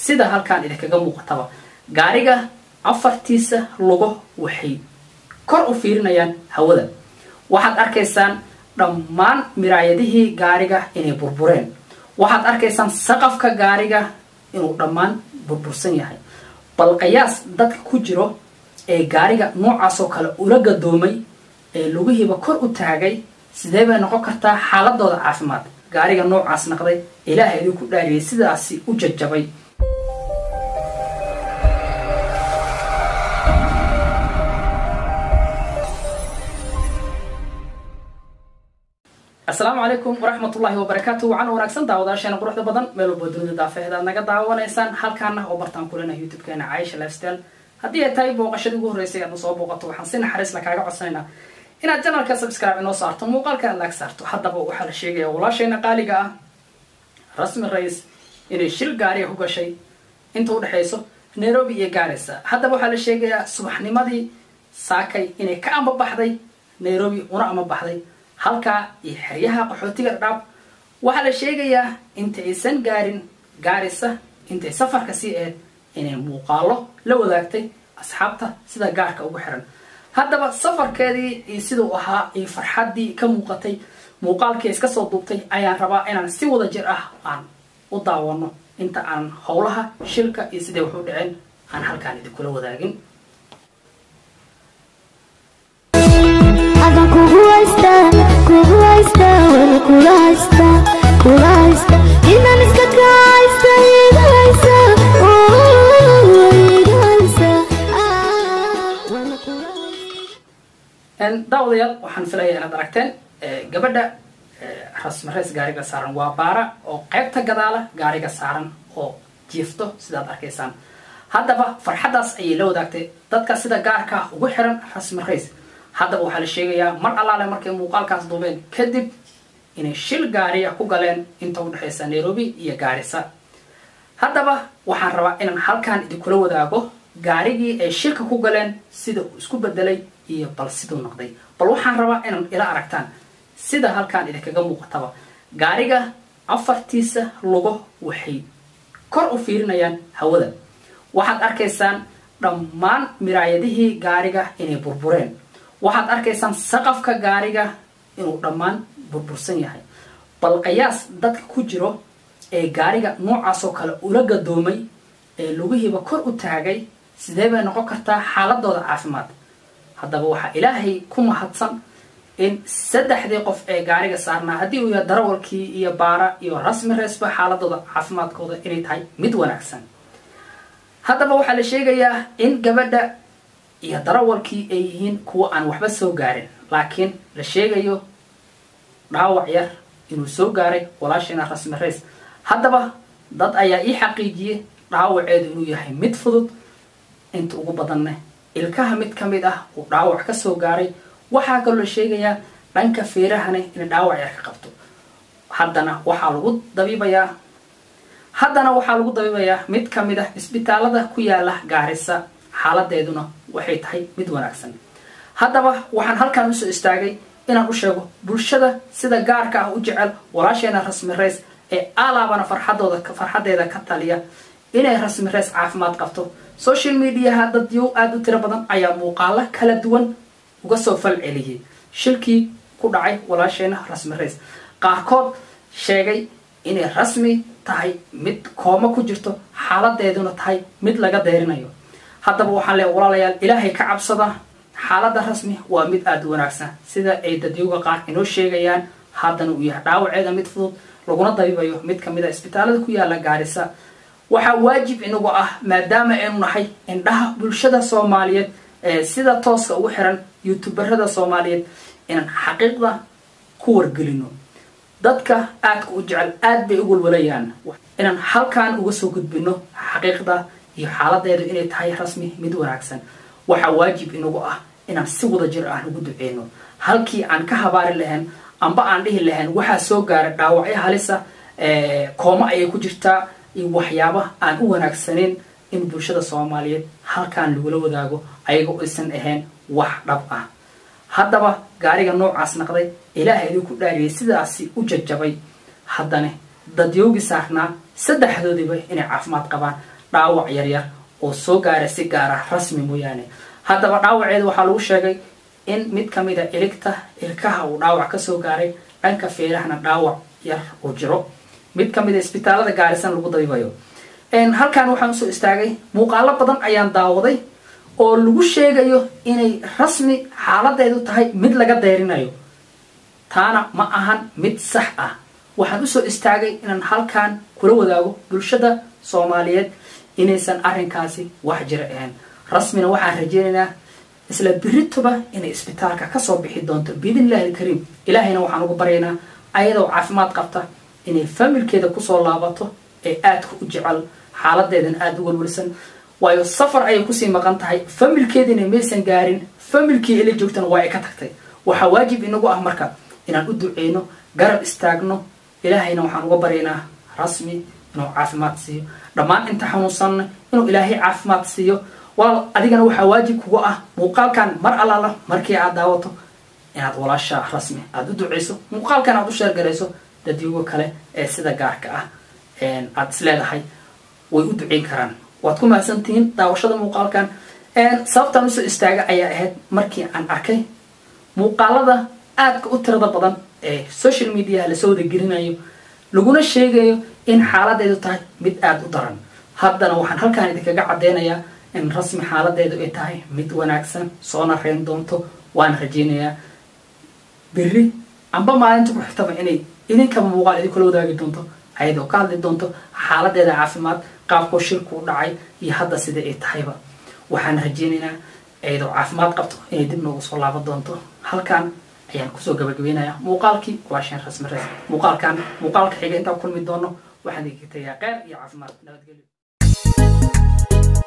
sida halkaan idinkaga muuqataba gaariga afartiisa lugo waxay kor u fiirinayaan hawada waxaad arkaysaan dhammaan miraayadihii gaariga inay burbureen waxaad arkaysaan saqafka gaariga inuu dhammaan burbursan yahay bal qiyaas dadka ku jiro ee gaariga noocaasoo kale ula gadoomay ee lugihiiba kor u taagay sidee bay noqon kartaa xaaladooda caafimaad gaariga noocaas naqday ilaaha idinku dhaariyay sidaasi u jajabay asalaamu calaykum waraxmatullaahi wabarakaatu wacan wanaagsan daawadaasheena quruxda badan meel walba dunida daafeheed aad naga daawanaysaan halkaana oo bartaan kulena youtube-keena caisha lifestyle haddii ay tahay booqashadii ugu horreysay aadna soo booqato waxaan si naxariis la kaaga codsanaynaa inaad janalka subscribe inoo saarto muuqaalka aad laag saarto haddaba waxaa la sheegaya walaasheena qaaliga ah rasmi rais inay shil gaariga ku gashay inta udhexayso nairobi iyo gaarisa haddaba waxaa la sheegayaa subaxnimadii saakay inay ka amba baxday nairobi una ama baxday halkaa iyo xeryaha qaxootiga dhaab waxaa la sheegayaa inta aysan gaarin gaarisa intay safarka sii eed inay muuqaalo la wadaagtay asxaabta sida gaarka ugu xiran haddaba safarkeedii iyo siduu ahaa iyo farxaddii ka muuqatay muuqaalkii iska soo duubtay ayaan rabaa inaan si wada jir ah aan u daawano inta aan howlaha shilka iyo siday wax u dhaceen aan halkaan idinkula wadaagin adan kugu haysta kugu haysta wana kula haysta kula haysta inaan iska ka haysta iga haysa oo iga haysa Ah, wana kula haysta daawadayaal waxaan filayaa inaad aragteen gabadha rasmi rays gaariga saaran waa baara oo qaybta gadaala gaariga saaran oo jiifto sidaad arkaysaan haddaba farxaddaas ayay la wadaagtay dadka sida gaarka ah ugu xiran rasmi rays haddaba waxaa la sheegayaa mar allaale markay muuqaalkaas duubeen kadib inay shil gaariya ku galeen inta udhexaysa nairobi iyo gaarisa haddaba waxaan rabaa inaan halkaan idinkula wadaago gaarigii ay shilka ku galeen sida uu isku bedelay iyo bal siduu noqday bal waxaan rabaa inaan ila aragtaan sida halkaan idinkaga muuqataba gaariga afartiisa lugo waxay kor u fiirinayaan hawada waxaad arkaysaan dhammaan miraayadihii gaariga inay burbureen waxaad arkaysaan saqafka gaariga inuu dhammaan burbursan yahay bal qiyaas dadka ku jiro ee gaariga noocaasoo kale ula gadoomay ee lugihiiba kor u taagay sidee bay noqon kartaa xaaladooda caafimaad haddaba waxaa ilaahay ku mahadsan in saddexdii qof ee gaariga saarnaa haddii uu yahay darawalkii iyo baara iyo rasmi reesba xaaladooda caafimaadkooda inay tahay mid wanaagsan haddaba waxaa la sheegayaa in gabadha iyo darawalkii ay yihiin kuwa aan waxba soo gaarin laakiin la sheegayo dhaawac yar inuu soo gaaray walaasheena rasmi rays haddaba dad ayaa ii xaqiijiyey dhaawaceedu inuu yahay mid fudud inta ugu badanne ilkaha mid ka mid ah uu dhaawac ka soo gaaray waxaa kaloo la sheegayaa dhanka feerahane inay dhaawac yar ka qabto haddana waxaa lagu dabiibayaa haddana waxaa lagu dabiibayaa mid ka mid ah isbitaalada ku yaala gaarisa xaaladeeduna waxay tahay mid wanaagsan haddaba waxaan halkaan usoo istaagay inaan u sheego bulshada sida gaarka ah u jecel walaasheena rasmi rays ee alaabana farxadooda farxadeeda ka taliya inay rasmi rays caafimaad qabto social mediaha dad yow aada u tiro badan ayaa muuqaalo kala duwan uga soo fal celiyay shilkii ku dhacay walaasheena rasmi rays qaarkood sheegay inay rasmi tahay mid kooma ku jirto xaaladeeduna tahay mid laga deyrinayo haddaba waxaan leeya walaalayaal ilaahay ka cabsada xaaladda rasmi waa mid aada u wanaagsan sida ay dadyowga qaar inoo sheegayaan haddana uu yahay dhaawaceeda mid fudud laguna dabiibayo mid kamid a isbitaalada ku yaala gaarisa waxaa waajib inagu ah maadaama aynu nahay indhaha bulshada soomaaliyeed ee sida tooska ugu xiran youtuberada soomaaliyeed inaan xaqiiqda ku wargelino dadka aadka u jecel aad bay u walwalayaan inaan halkaan uga soo gudbino xaqiiqda iyo xaaladeedu inay tahay rasmi mid wanaagsan waxaa waajib inagu ah inaan si wada jir ah ugu duceyno halkii aan ka habaari lahayn amba aan dhihi lahayn waxaa soo gaaray dhaawacyo halisa kooma ayay ku jirtaa iyo waxyaaba aan u wanaagsaneyn in bulshada soomaaliyeed halkaan lagula wadaago ayagoo aysan ahayn wax dhab ah haddaba gaariga noocaas naqday ilaaha idinku dhaariyay sidaasi u jajabay haddana dadyowgii saarnaa saddexdoodiiba inay caafimaad qabaan dhaawac yaryar oo soo gaara si gaara rasmi mooyaane haddaba dhaawaceeda waxaa lagu sheegay in mid kamid a iligta ilkaha uu dhaawac kasoo gaaray dhanka feerahana dhaawac yar uu jiro mid kamid a isbitaalada gaarisan lagu dabiibayo halkan waxaan usoo istaagay muuqaalo badan ayaan daawaday oo lagu sheegayo inay rasmi xaaladeedu tahay mid laga deyrinayo taana ma ahan mid sax ah waxaan usoo istaagay inaan halkan kula wadaago bulshada soomaaliyeed inaysan arrinkaasi wax jira ahayn rasmina waxaan rajeynaynaa isla birituba inay isbitaalka kasoo bixi doonto biidnillahi alkariim ilaahayna waxaan ugu baryaynaa ayadoo caafimaad qabta inay familkeeda kusoo laabato ee aadka u jecel xaaladeedan aada u walwalsan waayo safar ayay kusii maqan tahay familkeediina maysan gaarin familkii ila joogtana waa ay ka tagtay waxaa waajib inagu ah marka inaan u duceyno garab istaagno ilaahayna waxaan uga baryaynaa rasmi inuu caafimaad siiyo dhammaan inta xanuunsanna inuu ilaahay caafimaad siiyo walaal adigana waxaa waajib kuga ah muuqaalkan mar allaala markii aad daawato inaad walaasha rasmi aada u duceyso muuqaalkan aad u sheergarayso dadyugo kale ee sida gaarka ah aada isleedahay way u duceyn karaan waad ku mahadsantihiin daawashada muuqaalkan sababtaan usoo istaaga ayaa ahayd markii aan arkay muuqaalada aadka u tirada badan ee social mediaha lasoo wadagelinayo laguna sheegayo in xaaladeedu tahay mid aada u daran haddana waxaan halkaan idinkaga caddeynayaa in rasmi xaaladeedu ay tahay mid wanaagsan soona reyn doonto waana rajeynayaa berri amba maalinta ku xigtaba inay idinkaba muuqaal idinkula wadaagi doonto ayadoo ka hadli doonto xaaladeeda caafimaad qaabkoo shirku u dhacay iyo hadda sida ay tahayba waxaan rajeynaynaa ayadoo caafimaad qabto inay dib noogu soo laaban doonto halkan ayaan kusoo gabagabeynayaa muuqaalkii walaasheen rasmi res muuqaalkan muuqaalka xiga intaan kulmi doono waxaan idinka tegayaa qeyr iyo caafimaad nabadgelyo